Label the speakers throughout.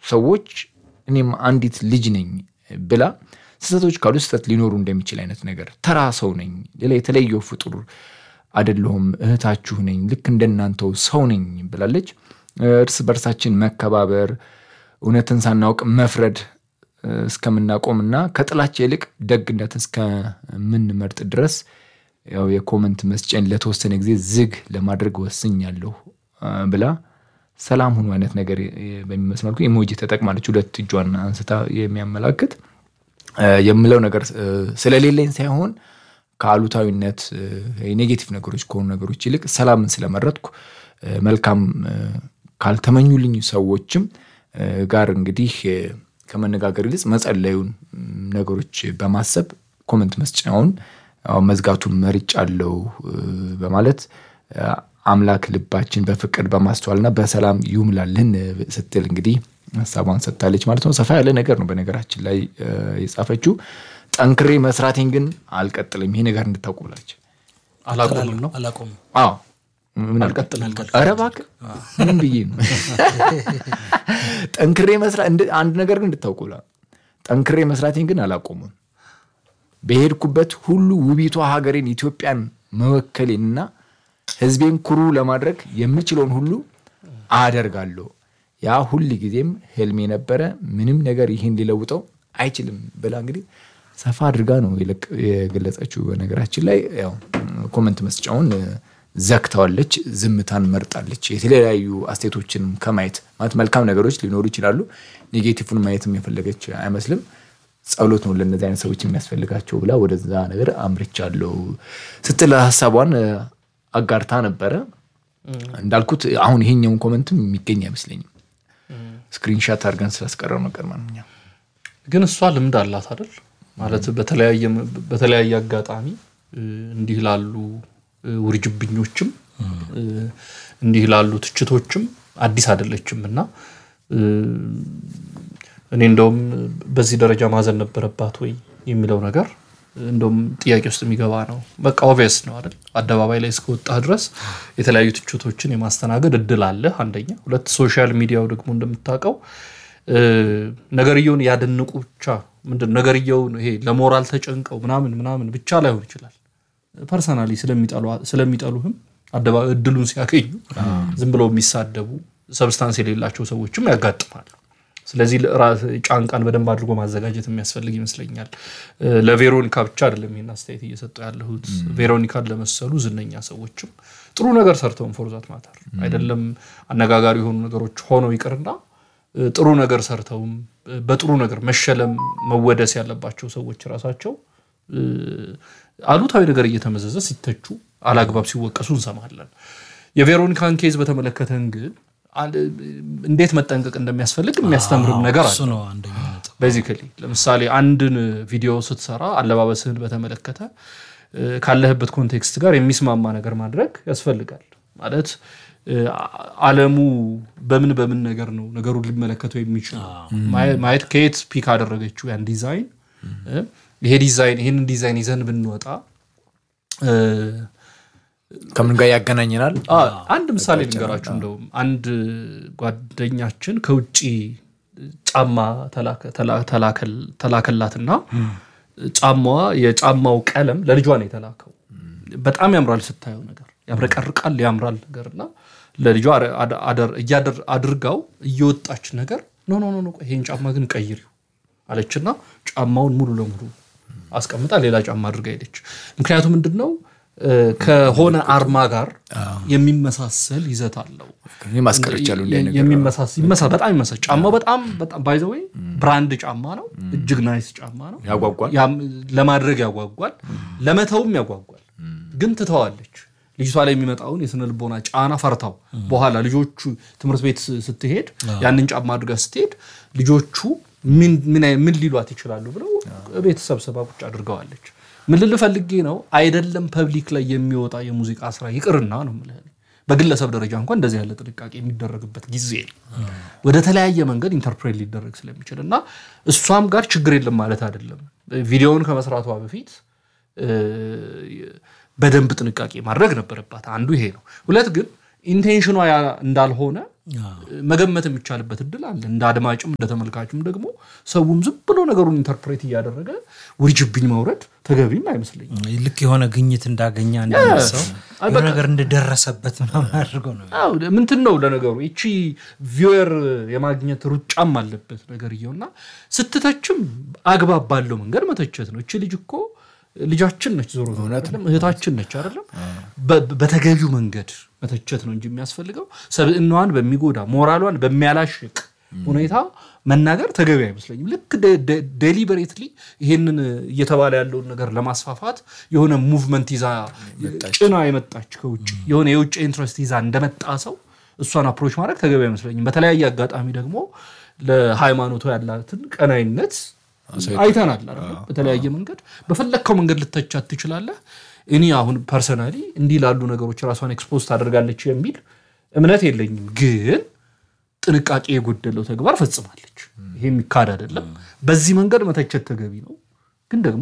Speaker 1: ሰዎች እኔም አንዲት ልጅ ነኝ ብላ ስህተቶች ካሉ ስህተት ሊኖሩ እንደሚችል አይነት ነገር ተራ ሰው ነኝ፣ ሌላ የተለየው ፍጡር አይደለሁም፣ እህታችሁ ነኝ፣ ልክ እንደናንተው ሰው ነኝ ብላለች። እርስ በርሳችን መከባበር፣ እውነትን ሳናውቅ መፍረድ እስከምናቆምና ከጥላቻ ይልቅ ደግነት እስከምንመርጥ ድረስ ያው የኮመንት መስጫን ለተወሰነ ጊዜ ዝግ ለማድረግ ወስኛለሁ ብላ ሰላም ሁኑ አይነት ነገር በሚመስል መልኩ ኢሞጂ ተጠቅማለች። ሁለት እጇን አንስታ የሚያመላክት የምለው ነገር ስለሌለኝ ሳይሆን ከአሉታዊነት ኔጌቲቭ ነገሮች ከሆኑ ነገሮች ይልቅ ሰላምን ስለመረጥኩ መልካም ካልተመኙልኝ ሰዎችም ጋር እንግዲህ ከመነጋገር ይልቅ መጸለዩን ነገሮች በማሰብ ኮመንት መስጫውን መዝጋቱን መርጫለሁ በማለት አምላክ ልባችን በፍቅር በማስተዋልና በሰላም ይሙላልን ስትል እንግዲህ ሀሳቧን ሰጥታለች ማለት ነው። ሰፋ ያለ ነገር ነው በነገራችን ላይ የጻፈችው። ጠንክሬ መስራቴን ግን አልቀጥልም፣ ይሄ ነገር እንድታውቁ ብላለች።
Speaker 2: አላቆምም ነው
Speaker 3: አላቆምም።
Speaker 1: አዎ ምን
Speaker 2: አልቀጥልም።
Speaker 1: አልቀጥልም? ኧረ እባክህ ምንም ብዬ ነው ጠንክሬ መስራት እንድ- አንድ ነገር ግን እንድታውቁ ብላ ጠንክሬ መስራቴን ግን አላቆምም። በሄድኩበት ሁሉ ውቢቷ ሀገሬን ኢትዮጵያን መወከሌንና ሕዝቤን ኩሩ ለማድረግ የምችለውን ሁሉ አደርጋለሁ። ያ ሁል ጊዜም ህልሜ ነበረ። ምንም ነገር ይህን ሊለውጠው አይችልም ብላ እንግዲህ ሰፋ አድርጋ ነው የለቅ- የገለጸችው። በነገራችን ላይ ያው ኮመንት መስጫውን ዘግተዋለች፣ ዝምታን መርጣለች። የተለያዩ አስተያየቶችንም ከማየት ማለት መልካም ነገሮች ሊኖሩ ይችላሉ። ኔጌቲቭን ማየትም የፈለገች አይመስልም። ጸሎት ነው ለእነዚህ አይነት ሰዎች የሚያስፈልጋቸው ብላ ወደዛ ነገር አምርቻለሁ ስትል ሀሳቧን አጋርታ ነበረ። እንዳልኩት አሁን ይሄኛውን ኮመንትም የሚገኝ አይመስለኝም። ስክሪንሻት አድርገን ስላስቀረው ነገር ማንኛው
Speaker 2: ግን እሷ ልምድ አላት አይደል? ማለት በተለያየ በተለያየ አጋጣሚ እ፣ እንዲህ ላሉ እ፣ ውርጅብኞችም እ፣ እንዲህ ላሉ ትችቶችም አዲስ አይደለችም እና እ፣ እኔ እንደውም በዚህ ደረጃ ማዘን ነበረባት ወይ የሚለው ነገር እንደውም ጥያቄ ውስጥ የሚገባ ነው። በቃ ኦቪየስ ነው አይደል? አደባባይ ላይ እስከወጣህ ድረስ የተለያዩ ትችቶችን የማስተናገድ እድል አለ። አንደኛ። ሁለት ሶሻል ሚዲያው ደግሞ እንደምታውቀው እ፣ ነገርየውን ያደንቁ ብቻ ምንድን ነገርየውን ይሄ ለሞራል ተጨንቀው ምናምን ምናምን ብቻ ላይሆን ይችላል። ፐርሰናሊ ስለሚጠሉህም አደባ እድሉን ሲያገኙ ዝም ብለው የሚሳደቡ ሰብስታንስ የሌላቸው ሰዎችም ያጋጥማሉ። ስለዚህ ራስ ጫንቃን በደንብ አድርጎ ማዘጋጀት የሚያስፈልግ ይመስለኛል። እ፣ ለቬሮኒካ ብቻ አይደለም ይህን አስተያየት እየሰጠው ያለሁት ቬሮኒካን ለመሰሉ ዝነኛ ሰዎችም ጥሩ ነገር ሰርተውን ፎርዛት ማተር አይደለም አነጋጋሪ የሆኑ ነገሮች ሆነው ይቅርና እ፣ ጥሩ ነገር ሰርተውም እ፣ በጥሩ ነገር መሸለም መወደስ ያለባቸው ሰዎች ራሳቸው እ፣ አሉታዊ ነገር እየተመዘዘ ሲተቹ አላግባብ ሲወቀሱ እንሰማለን። የቬሮኒካን ኬዝ በተመለከተን ግን አንድ- እንዴት መጠንቀቅ እንደሚያስፈልግ የሚያስተምርም ነገር
Speaker 3: እሱ
Speaker 2: አለ።
Speaker 3: ነው አንደኛው ነጥብ።
Speaker 2: ቤዚካሊ ለምሳሌ አንድን ቪዲዮ ስትሰራ አለባበስህን በተመለከተ እ፣ ካለህበት ኮንቴክስት ጋር የሚስማማ ነገር ማድረግ ያስፈልጋል። ማለት እ፣ አለሙ በምን በምን ነገር ነው ነገሩን ሊመለከተው የሚችለው ማየ- ማየት ከየት ፒክ አደረገችው ያን ዲዛይን እ፣ ይሄ ዲዛይን ይህንን ዲዛይን ይዘን ብንወጣ እ፣
Speaker 1: ከምን ጋር ያገናኘናል?
Speaker 2: አ፣ አንድ ምሳሌ ልንገራችሁ። እንደውም አንድ ጓደኛችን ከውጭ ጫማ ተላከ- ተላ- ተላከል- ተላከላትና ጫማዋ የጫማው ቀለም ለልጇ ነው የተላከው። በጣም ያምራል ስታየው ነገር ያብረቀርቃል፣ ያምራል ነገር እና ለልጇ አረ- አደ- አደር- እያደር- አድርጋው እየወጣች ነገር ኖ ኖ ኖ ኖ፣ ቆይ ይሄን ጫማ ግን ቀይሪው አለችና ጫማውን ሙሉ ለሙሉ አስቀምጣ ሌላ ጫማ አድርጋ ሄደች። ምክንያቱም ምንድን ነው እ፣ ከሆነ አርማ ጋር የሚመሳሰል ይዘት አለው።
Speaker 1: ማስቀር ይቻሉ እንዲህ አይነት ነገር።
Speaker 2: የሚመሳስ ይመሳ- በጣም ይመሳል። ጫማው በጣም በጣም ባይ ዘ ዌይ ብራንድ ጫማ ነው። እጅግ ናይስ ጫማ ነው።
Speaker 1: ያጓጓል።
Speaker 2: ያም- ለማድረግ ያጓጓል፣ ለመተውም ያጓጓል። ግን ትተዋለች። ልጅቷ ላይ የሚመጣውን የስነ ልቦና ጫና ፈርታው በኋላ ልጆቹ ትምህርት ቤት ስ- ስትሄድ ያንን ጫማ አድርጋ ስትሄድ ልጆቹ ምን ምን አይ- ምን ሊሏት ይችላሉ ብለው ቤተሰብ ሰባ ቁጭ አድርገዋለች። ምን ልል ፈልጌ ነው አይደለም ፐብሊክ ላይ የሚወጣ የሙዚቃ ስራ ይቅርና ነው የምልህ እኔ። በግለሰብ ደረጃ እንኳን እንደዚህ ያለ ጥንቃቄ የሚደረግበት ጊዜ ነው። ወደ ተለያየ መንገድ ኢንተርፕሬት ሊደረግ ስለሚችል እና እሷም ጋር ችግር የለም ማለት አይደለም። ቪዲዮውን ከመስራቷ በፊት እ፣ በደንብ ጥንቃቄ ማድረግ ነበረባት። አንዱ ይሄ ነው። ሁለት ግን ኢንቴንሽኗ ያ እንዳልሆነ መገመት የሚቻልበት እድል አለ። እንደ አድማጭም እንደ ተመልካችም ደግሞ ሰውም ዝም ብሎ ነገሩን ኢንተርፕሬት እያደረገ ውርጅብኝ መውረድ ተገቢም አይመስለኝም።
Speaker 3: ልክ የሆነ ግኝት እንዳገኘ አንደሰው የሆነ ነገር እንደደረሰበት ምናምን አድርገው ነው
Speaker 2: አዎ ምንትን ነው ለነገሩ ይቺ ቪወር የማግኘት ሩጫም አለበት ነገርየው እና ስትተችም አግባብ ባለው መንገድ መተቸት ነው። እቺ ልጅ እኮ ልጃችን ነች፣ ዞሮ ዞሮ አይደለም እህታችን ነች አይደለም። በ- በተገቢው መንገድ መተቸት ነው እንጂ የሚያስፈልገው ሰብዕናዋን በሚጎዳ ሞራሏን በሚያላሽቅ ሁኔታ መናገር ተገቢ አይመስለኝም። ልክ ዴሊበሬትሊ ይሄንን እየተባለ ያለውን ነገር ለማስፋፋት የሆነ ሙቭመንት ይዛ ጭና የመጣች ከውጭ የሆነ የውጭ ኢንትረስት ይዛ እንደመጣ ሰው እሷን አፕሮች ማድረግ ተገቢ አይመስለኝም። በተለያየ አጋጣሚ ደግሞ ለሃይማኖቱ ያላትን ቀናይነት አይተናል አይደለ? በተለያየ መንገድ በፈለግከው መንገድ ልተቻት ትችላለህ። እኔ አሁን ፐርሰናሊ እንዲህ ላሉ ነገሮች ራሷን ኤክስፖዝ ታደርጋለች የሚል እምነት የለኝም ግን ጥንቃቄ የጎደለው ተግባር ፈጽማለች። ይሄ የሚካድ አይደለም። በዚህ መንገድ መተቸት ተገቢ ነው፣ ግን ደግሞ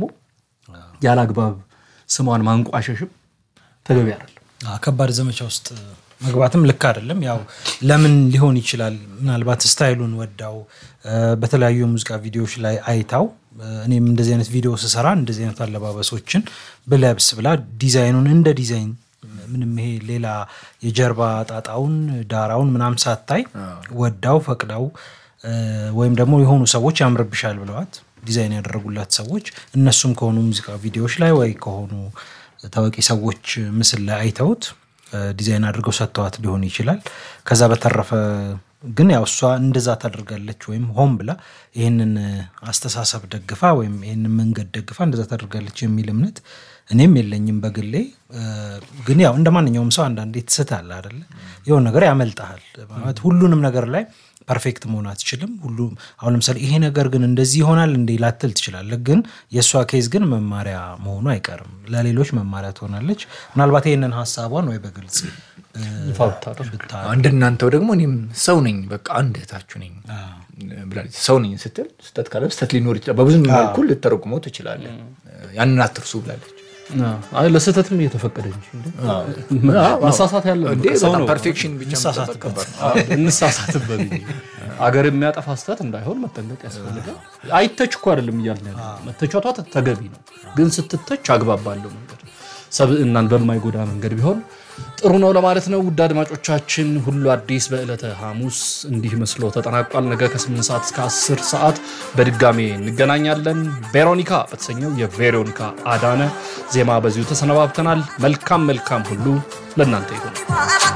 Speaker 2: ያለ አግባብ ስሟን ማንቋሸሽም ተገቢ አይደለም።
Speaker 3: አዎ፣ ከባድ ዘመቻ ውስጥ መግባትም ልክ አይደለም። ያው ለምን ሊሆን ይችላል? ምናልባት ስታይሉን ወዳው እ፣ በተለያዩ የሙዚቃ ቪዲዮዎች ላይ አይታው እ፣ እኔም እንደዚህ አይነት ቪዲዮ ስሰራ እንደዚህ አይነት አለባበሶችን ብለብስ ብላ ዲዛይኑን እንደ ዲዛይን ምንም ይሄ ሌላ የጀርባ ጣጣውን ዳራውን ምናምን ሳታይ ወዳው ፈቅዳው እ፣ ወይም ደግሞ የሆኑ ሰዎች ያምርብሻል ብለዋት ዲዛይን ያደረጉላት ሰዎች እነሱም ከሆኑ ሙዚቃ ቪዲዮዎች ላይ ወይ ከሆኑ ታዋቂ ሰዎች ምስል ላይ አይተውት እ፣ ዲዛይን አድርገው ሰጥተዋት ሊሆን ይችላል። ከዛ በተረፈ ግን ያው እሷ እንደዛ ታደርጋለች ወይም ሆን ብላ ይህንን አስተሳሰብ ደግፋ ወይም ይህንን መንገድ ደግፋ እንደዛ ታደርጋለች የሚል እምነት እኔም የለኝም በግሌ። እ፣ ግን ያው እንደ ማንኛውም ሰው አንዳንዴ ትስታለህ አይደለ? የሆነ ነገር ያመልጣል ማለት ሁሉንም ነገር ላይ ፐርፌክት መሆን አትችልም። ሁሉም አሁን ለምሳሌ ይሄ ነገር ግን እንደዚህ ይሆናል እንዴ ላትል ትችላለህ። ግን የእሷ ኬዝ ግን መማሪያ መሆኑ አይቀርም፣ ለሌሎች መማሪያ ትሆናለች። ምናልባት ይህንን ሀሳቧን ወይ በግልጽ እ፣
Speaker 2: ይፋ ብታደርግ
Speaker 3: ብታ-
Speaker 1: እንደናንተው ደግሞ እኔም ሰው ነኝ፣ በቃ አንድ እህታችሁ ነኝ ብላለች። ሰው ነኝ ስትል ስህተት ካለ ስህተት ሊኖር ይችላል። በብዙ መልኩ ልተረጉመው ትችላለህ። ያንን አትርሱ ብላለች።
Speaker 2: አይ ለስህተትም እየተፈቀደ እንጂ እንዴ። መሳሳት ያለ
Speaker 1: እንዴ
Speaker 2: ሰው
Speaker 1: በጣም
Speaker 2: ነው።
Speaker 1: ፐርፌክሽን ብቻ መጠበቅ ከባድ ነው።
Speaker 2: እንሳሳትበት እንጂ አገር የሚያጠፋ ስህተት እንዳይሆን መጠንቀቅ ያስፈልጋል። አይተች እኮ አይደለም እያልን ያለ መተቻቷ ተገቢ ነው፣ ግን ስትተች አግባብ ባለው መንገድ ሰብዕናን በማይጎዳ መንገድ ቢሆን ጥሩ ነው ለማለት ነው። ውድ አድማጮቻችን ሁሉ አዲስ በዕለተ ሐሙስ እንዲህ መስሎ ተጠናቋል። ነገ ከ8 ሰዓት እስከ 10 ሰዓት በድጋሜ እንገናኛለን። ቬሮኒካ በተሰኘው የቬሮኒካ አዳነ ዜማ በዚሁ ተሰነባብተናል። መልካም መልካም ሁሉ ለእናንተ ይሁን።